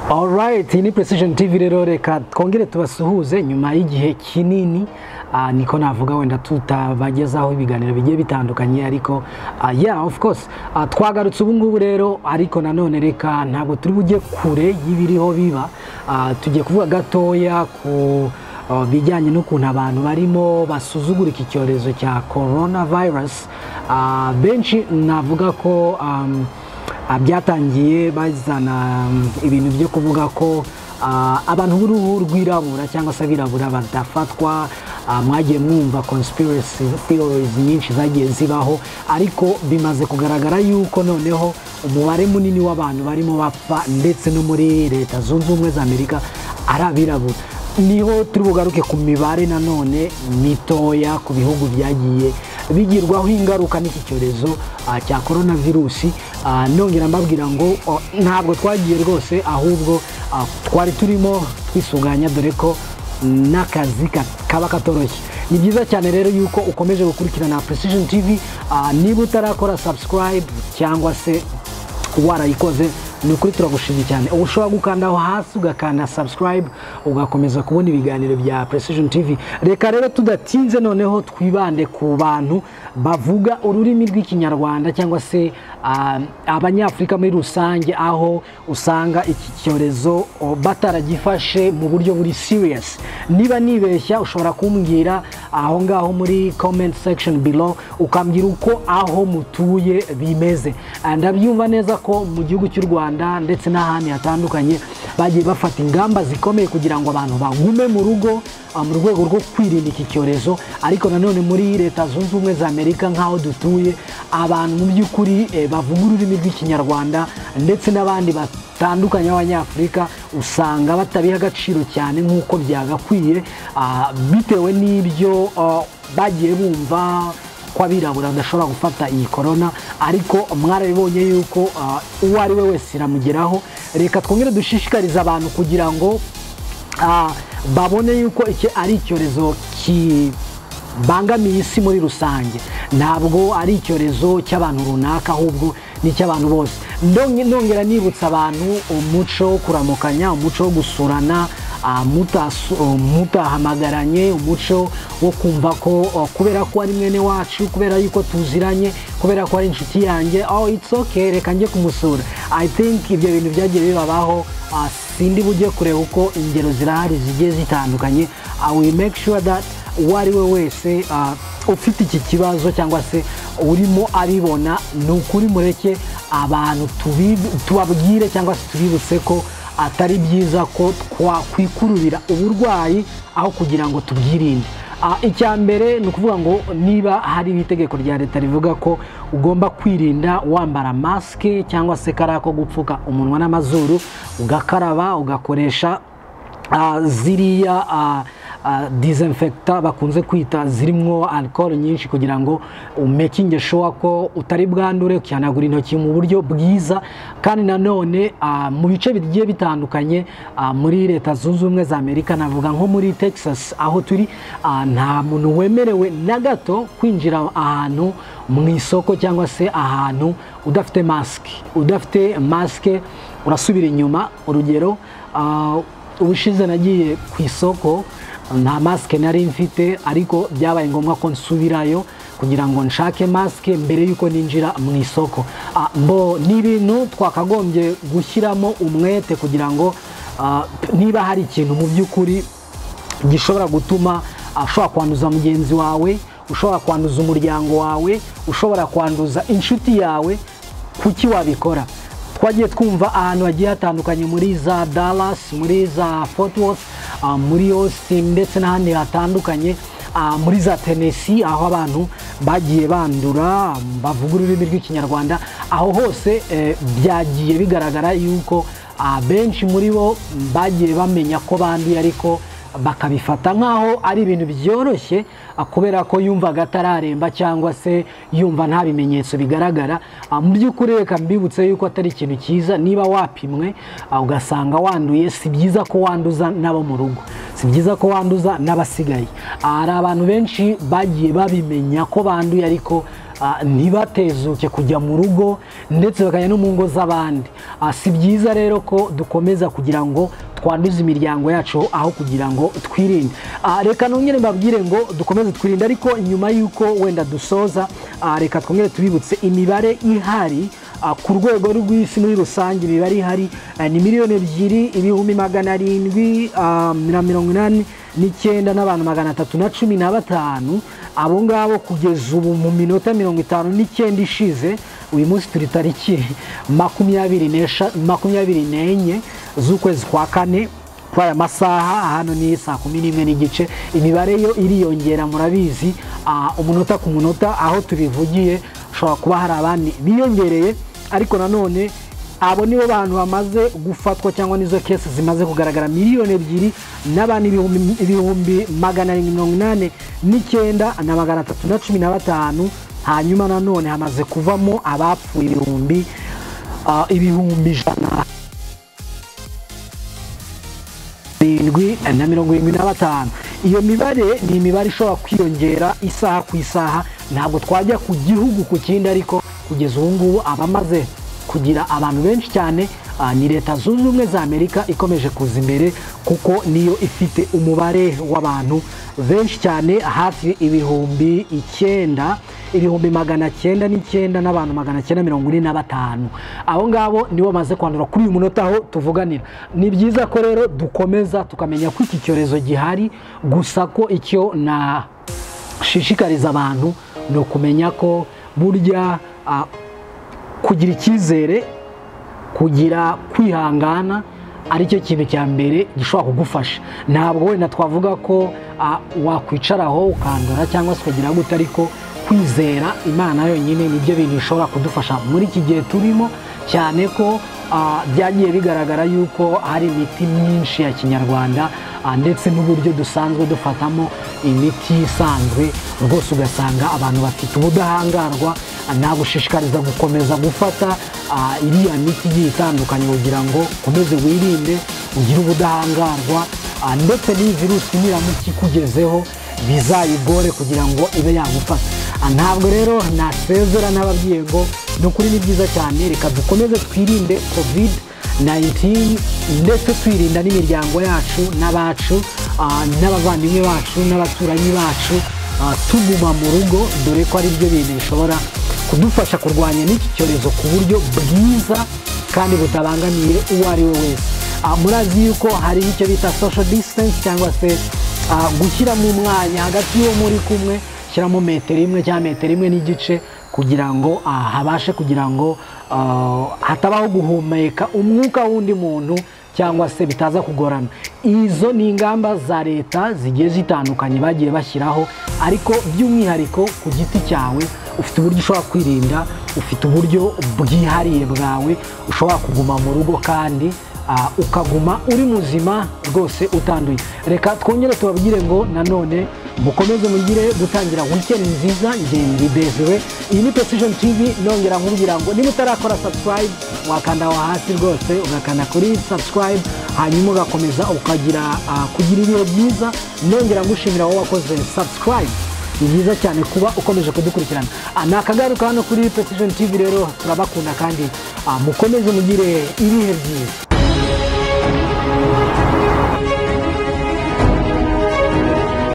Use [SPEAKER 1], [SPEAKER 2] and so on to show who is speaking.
[SPEAKER 1] alright ni precision tv rero reka twongere tubasuhuze nyuma y'igihe kinini ah, niko navuga wenda tutabagezaho ibiganiro bigiye bitandukanye ariko ah, yeah of course ah, twagarutse ubu ngubu rero ariko nanone reka ntabwo turi bujye kure y'ibiriho biba Ah, tugiye kuvuga gatoya ku ah, bijyanye n'ukuntu abantu barimo basuzugura iki cyorezo cya coronavirus Ah, benshi navuga ko um, Ah, byatangiye bazana mm, ibintu byo kuvuga ko ah, abantu b'uruhu rwirabura cyangwa se abirabura badafatwa ah, mwagiye mwumva conspiracy theories nyinshi zagiye zibaho ariko bimaze kugaragara yuko noneho umubare munini w'abantu barimo bapfa ndetse no muri leta zunze ubumwe za amerika ari abirabura niho turi bugaruke ku mibare nanone mitoya ku bihugu byagiye bigirwaho ingaruka n'iki cyorezo ah, cya korona virusi Ah, nongera mbabwira ngo oh, ntabwo twagiye rwose ahubwo ah, twari turimo twisuganya dore ko n'akazi ka- kaba katoroshye ni byiza cyane rero yuko ukomeje gukurikirana precision tv ah, niba utarakora subscribe cyangwa se warayikoze ni ukuri turagushimye cyane ubu ushobora gukanda aho hasi ugakanda subscribe ugakomeza kubona ibiganiro bya precision tv reka rero tudatinze noneho twibande ku bantu bavuga ururimi rw'ikinyarwanda cyangwa se ah, abanyafurika muri rusange aho usanga iki cyorezo oh, bataragifashe mu buryo buri serious niba nibeshya ushobora kumbwira aho ngaho muri comment section below ukambwira uko aho mutuye bimeze Ah, ndabyumva neza ko mu gihugu cy'u rwanda ndetse n'ahandi hatandukanye bagiye bafata ingamba zikomeye kugira ngo abantu bagume mu rugo ah, mu rwego rwo kwirinda iki cyorezo ariko nanone muri leta zunze ubumwe za amerika nk'aho dutuye abantu mu by'ukuri eh, bavuga ururimi rw'ikinyarwanda ndetse n'abandi bat batandukanye b'abanyafurika usanga batabiha agaciro cyane nk'uko byagakwiye ah, bitewe n'ibyo ah, bagiye bumva ko abirabura badashobora gufata iyi korona ariko mwarabibonye yuko ah, uwo ari we wese iramugeraho reka twongere dushishikarize abantu kugira ngo ah, babone yuko iki ari icyorezo ki bangamiye isi muri rusange ntabwo ari icyorezo cy'abantu runaka ahubwo ni icy'abantu bose Ndonge- nongera nibutsa abantu umuco wo kuramukanya umuco wo gusurana ah, mutasu- oh, mutahamagaranye umuco wo kumva ko oh, kubera ko ari mwene wacu kubera yuko tuziranye kubera ko ari inshuti yanjye oh it's okay reka njye kumusura i think ibyo bintu byagiye bibabaho ah, sindi bujye kureba uko ingero zirahari zigiye zitandukanye i will make sure that uwo ari we wese ah, ufite iki kibazo cyangwa se urimo abibona ni ukuri mureke abantu tubi- tubabwire cyangwa se tubibutse ko atari byiza ko twakwikururira uburwayi aho kugira ngo tubwirinde Ah, icya mbere ni ukuvuga ngo niba hari itegeko rya leta rivuga ko ugomba kwirinda wambara masike cyangwa se kariya ko gupfuka umunwa n'amazuru ugakaraba ugakoresha Ah, ziriya ah, ah, disinfecta bakunze kwita zirimo alcohol nyinshi kugira ngo umekinge sure ko utari bwandure ukihanagura intoki mu buryo bwiza kandi nanone ah, mu bice bigiye bitandukanye ah, muri leta zunze ubumwe za amerika navuga nko muri texas aho turi ah, nta muntu wemerewe na gato kwinjira ahantu mu isoko cyangwa se ahantu udafite masike udafite masike urasubira inyuma urugero ah, ubushize nagiye ku isoko nta masike nari mfite ariko byabaye ngombwa ko nsubirayo kugira ngo nshake masike mbere y'uko ninjira mu isoko Ah, mbo ni ibintu twakagombye gushyiramo umwete kugira ngo ah, niba hari ikintu mu by'ukuri gishobora gutuma ah, ushobora kwanduza mugenzi wawe ushobora kwanduza umuryango wawe ushobora kwanduza inshuti yawe kuki wabikora twagiye twumva ahantu hagiye hatandukanye muri za dallas muri za fort worth ah, muri austin ndetse n'ahandi hatandukanye ah, muri za tennessee aho abantu bagiye bandura bavuga ururimi rw'ikinyarwanda aho hose eh, byagiye bigaragara yuko ah, benshi muri bo bagiye bamenya ko banduye ariko bakabifata nk'aho ari ibintu byoroshye ah, kubera ko yumvaga atararemba cyangwa se yumva nta bimenyetso bigaragara Ah, mu by'ukuri reka mbibutse yuko atari ikintu cyiza niba wapimwe ah, ugasanga wanduye si byiza ko wanduza n'abo mu rugo si byiza ko wanduza n'abasigaye Ah, hari abantu benshi bagiye babimenya ko banduye ariko ah, ntibatezuke kujya mu rugo ndetse bakajya no mu ngo z'abandi Ah, si byiza rero ko dukomeza kugira ngo twanduze imiryango yacu aho kugira ngo twirinde Ah, reka nongere mbabwire ngo dukomeze twirinde ariko nyuma y'uko wenda dusoza ah, reka twongere tubibutse imibare ihari Ah, ku rwego rw'isi muri rusange imibare ihari eh, ni miliyoni ebyiri ibihumbi magana arindwi ah, na mirongo inani n'icyenda n'abantu magana atatu na cumi na batanu abo ngabo kugeza ubu mu minota mirongo itanu n'icyenda ishize uyu munsi turi tariki makumyabiri n'esha- makumyabiri n'enye z'ukwezi kwa kane kuri aya masaha hano ni saa kumi n'imwe n'igice imibare yo iriyongera murabizi ah, umunota ku munota aho tubivugiye ushobora kuba hari abandi biyongereye ariko nanone abo nibo bantu bamaze gufatwa cyangwa nizo kesi zimaze kugaragara miliyoni ebyiri n'abandi ibihumbi- ibihumbi magana arindwi mirongo inani n'icyenda na magana atatu na cumi na batanu hanyuma nanone hamaze kuvamo abapfuye ibihumbi ah, ibihumbi ijana birindwi na mirongo irindwi na batanu iyo mibare ni imibare ishobora kwiyongera isaha ku isaha ntabwo twajya ku gihugu ku kindi ariko kugeza ubu ngubu abamaze kugira abantu benshi cyane ah, ni leta zunze ubumwe za amerika ikomeje kuza imbere kuko niyo ifite umubare w'abantu benshi cyane hafi ibihumbi icyenda ibihumbi magana cyenda n'icyenda n'abantu magana cyenda mirongo ine na batanu abo ngabo nibo bamaze kwandura kuri uyu munota aho tuvuganira ni byiza ko rero dukomeza tukamenya ko iki cyorezo gihari gusa ko icyo nashishikariza abantu ni ukumenya ko burya ah, kugira icyizere kugira kwihangana aricyo kintu cya mbere gishobora kugufasha ntabwo wenda twavuga ko ah, wakwicaraho ukandura cyangwa se ukagira gute ariko kwizera imana yonyine nibyo bintu bishobora kudufasha muri iki gihe turimo cyane ko ah, byagiye bigaragara yuko hari imiti myinshi ya kinyarwanda ah, ndetse n'uburyo dusanzwe dufatamo imiti isanzwe rwose ugasanga abantu bafite ubudahangarwa nagushishikariza gukomeza gufata ah, iriya miti igiye itandukanye kugira ngo ukomeze wirinde ugire ubudahangarwa ah, ndetse n'iyi virusi niramuka ikugezeho bizayigore kugira ngo ibe yagufata Ah, ntabwo rero nasezera n'ababwiye ngo ni ukuri ni byiza cyane reka dukomeze twirinde covid 19 ndetse twirinda n'imiryango yacu n'abacu ah, n'abavandimwe bacu n'abaturanyi bacu ah, tuguma mu rugo dore ko ari byo bintu bishobora kudufasha kurwanya n'iki cyorezo ku buryo bwiza kandi butabangamiye uwo ari we wese Ah, murazi yuko hari icyo bita social distance cyangwa se ah, gushyiramo umwanya hagati y'uwo muri kumwe shyiramo metero imwe cyangwa metero imwe n'igice kugira ngo ah, habashe kugira ngo ah, hatabaho guhumeka umwuka w'undi muntu cyangwa se bitaza kugorana izo ni ingamba za leta zigiye zitandukanye bagiye bashyiraho ariko by'umwihariko ku giti cyawe ufite uburyo ushobora kwirinda ufite uburyo bwihariye bwawe ushobora kuguma mu rugo kandi ah, ukaguma uri muzima rwose utanduye reka twongere tubabwire ngo nanone mukomeze mugire gutangira weekend nziza ngendi desire iyi ni precision tv nongera nkubwira ngo niba utarakora subscribe wakanda aho hasi rwose ugakanda kuri subscribe hanyuma ugakomeza ukagira ah, kugira ibihe byiza nongera ngushimira wowe wakoze subscribe ni byiza cyane kuba ukomeje kudukurikirana Ah, nakagaruka hano kuri precision tv rero turabakunda kandi ah, mukomeze mugire ibihe byiza